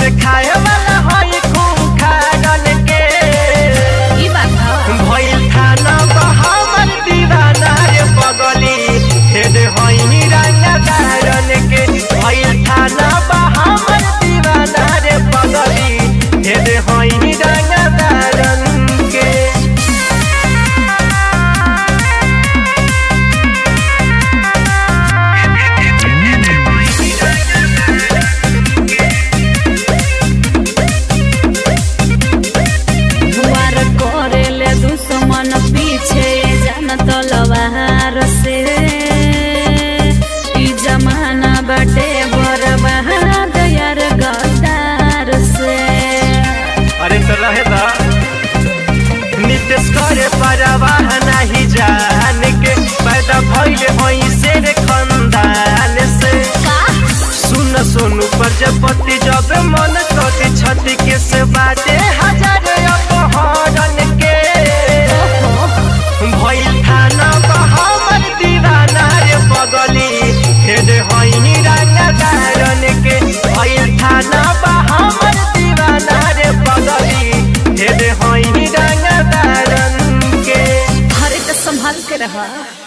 खाए वाला हई खूब खागल के ई बात ह भइल खाना बहामल दीवाना रे पगली हेड हई रंगा दारन के भइल खाना बहामल दीवाना रे पगली हेड हई रंगा दारन के दुआर करेले दुश्मन पीछे जान तलवार से ई जमाना बाटे बर्बाद यार गद्दार से अरे तो रहे दा नितेश करे परवाह नहीं जान के पैदा भइले होई से रे खंदान से सुन सोनू प्रजापति जब मन कति छति के से बाटे हजार अपहरण के भइल थाना बहामर दीवाना रे पगली हेड हई रंगा दारन के भइल थाना बहामर दीवाना रे पगली हेड हई रंगा दारन के हरे तो संभाल के रहा